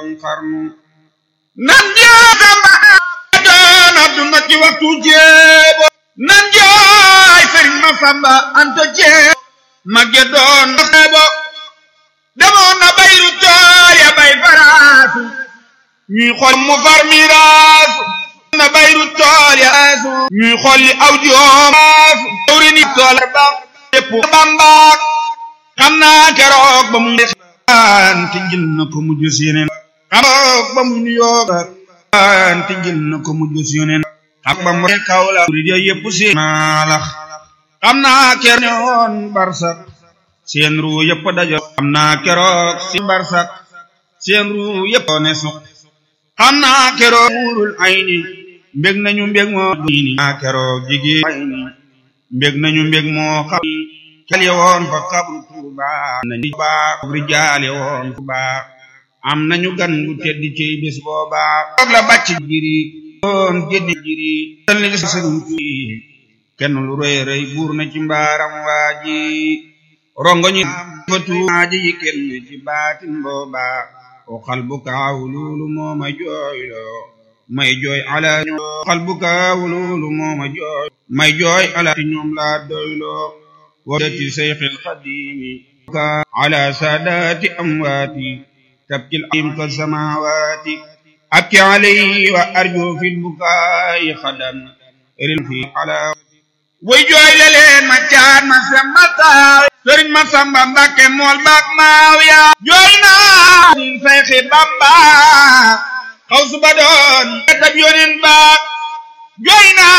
borom xarnu nan jaatamba doon adduna ci waxtu jéebo nan jaay sëriñ ma samba anta jéebo magge doon jéebo demoon na bayru tool ya bay faraasu ñuy xool mu far miraasu na bayru tool ya aasu ñuy xolli aw joomaasu tawri ni tool ba lépp bambaak xam naa keroog ba muy anti jël na ko mujj si yeneen keroog ba muy nuyoo anti jël na ko mujj si yeneen ak ba mu kaw la murid yëpp si naalax xam naa keroog ñoon barsak seen ruu yëpp dajo xam naa keroog si barsak seen ruu yëpp ne suq xam naa keroog muurul ayni mbég nañu mbég moo diini naa keroog jigéen ayni mbég nañu mbég moo xam kel ye woon fa kabru tuuba nañu baax rijaale woon fu baax am nañu gan gu tedd ci bés booba toog la bàcc jiri doon géddi jiri tal ni sëriñ fi kenn lu rëy rëy buur na ci mbaaram waaji rongo ñi fa tuumaaji yi kenn ci baatin booba o xal bu kaaw loolu moo ma jooyloo may jooy ala xal bu kaaw loolu moo ma jooy may jooy ala ti ñoom laa doyloo ودت شيخ القديم على سادات أمواتي تبكي العين كالسماوات أبكي عليه وأرجو في البكاء خدا في على ويجوي لين ما كان ما سمتا سرين ما سمبا مبكي مول باك ماويا جوينا شيخ بامبا خوص بدون تبيونين باك جوينا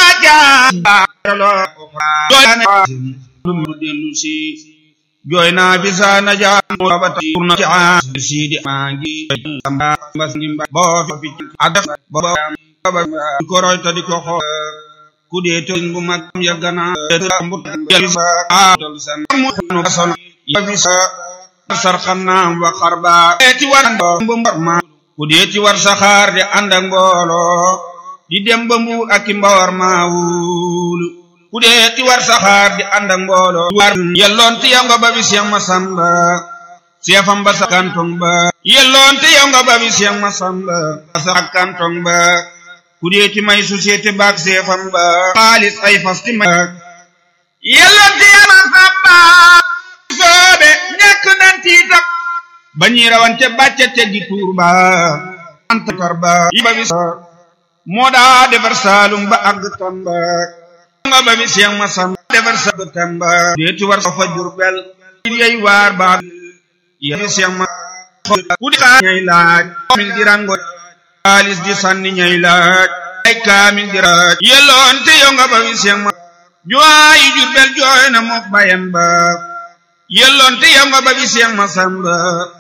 جا lu dellu si jooy naa fi saa na jaan rabata turna ci aan siidi maa ngi samba mbas ngi mba boo fi ak def booba di ko roy ta di ko xool ku dee tëñ bu mag ya gana mbut del sa aatal san mu nu son ya fi sa sar xannaam wa xarba ti war bu mbar ma ku dee ti war saxaar di ànd ak mbooloo di dem ba mbuur ak mbawar ma wulu ku dee ti war saxaar di ànd ak mbooloo war yelloon ti yow nga ba bi Seex Masamba seefam ba sa kantong ba yelloon ti yow nga ba bi Seex Masamba sa kantong ba ku dee ti may société baak seefam ba xaalis ay fas ti may yelloon ti yow Masamba soobe ñekk nan tiitam ba ñi rawante bàcce teggi tuur ba antakar ba yi ba bi moo daa defar saalum ba àgg tamba nga ba bi Seex Masamba defar sa tamba deeti war sa fa Jurbel yey waar ba ya bi Seex ma ku di ñay laaj kaamil di rango xaalis di sànni ñay laaj ay kaamil di raaj yelloon te yow nga ba bi Seex ma juwaayi Jurbel jooy na mook bayam ba yelloon te yow nga ba bi Seex Masamba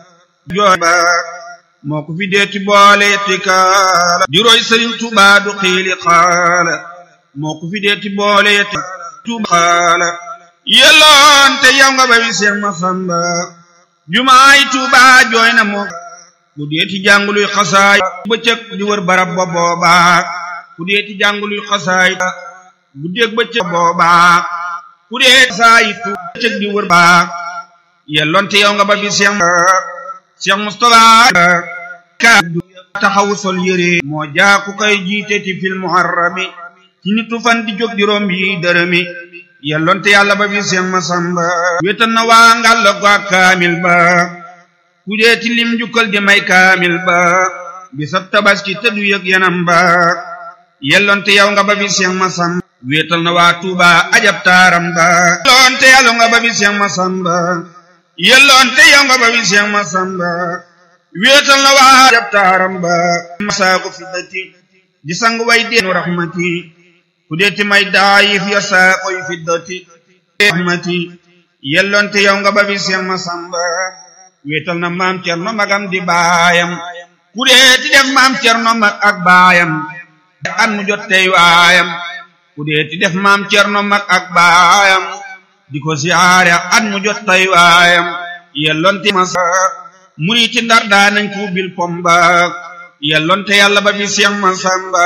jooy ba moo ko fi deeti boole yetti kaala di roy Sëriñ Tuubaa du xiili xaala moo ko fi deeti boole yetti tuuba xaala yelloon te yow nga ba wi Seex Masamba jumaay Tuuba jooy na moo ku deeti jànguluy xasaay bëccëg di wër barab ba booba ku deeti jànguluy xasaay guddeeg bëccëg booba ku deeti xasaay tu bëccëg di wër ba yelloon te yow nga ba wi Seex Seex Mustafa ka taxawu sol yére moo jaa ku koy jiite ti fil muharrami ci nitu fan di jóg juróom yi dërëmi yelloonte yàlla ba bi Seex Masamba wéetal na waa ngàll ko ak kaamil ba ku dee ti lim jukkal di may kaamil ba bisab tabaski te du yëg yanam ba yelloonte yow nga ba bi Seex Masamba wéetal na waa Tuuba ajab taaram ba yelloonte yàlla nga ba bi Seex Masamba yelloonte yow nga ba bi Seex Masamba wéetal na waa ajab taaram ba masaaku fiddati di sang way deenu rahmati ku deeti may daayif ya saa koy fiddati rahmati yelloonte yow nga ba bi Seex Masamba wéetal na maam Cerno magam di baayam ku deeti def maam Cerno mag ak baayam at mu jot tey waayam ku deeti def maam Cerno mag ak baayam di ko siyaare at mu jot tey waayam yelloonte masa muriti ndar daa nañ ko bil pomba yelloonte yàlla ba bi Seex Masamba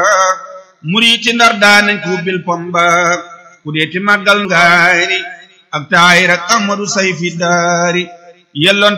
muriti ndar daa nañ ko bil pomba ku deeti màggal ngaari ak taayir ak Ahmadu Sayfi daari yelloonte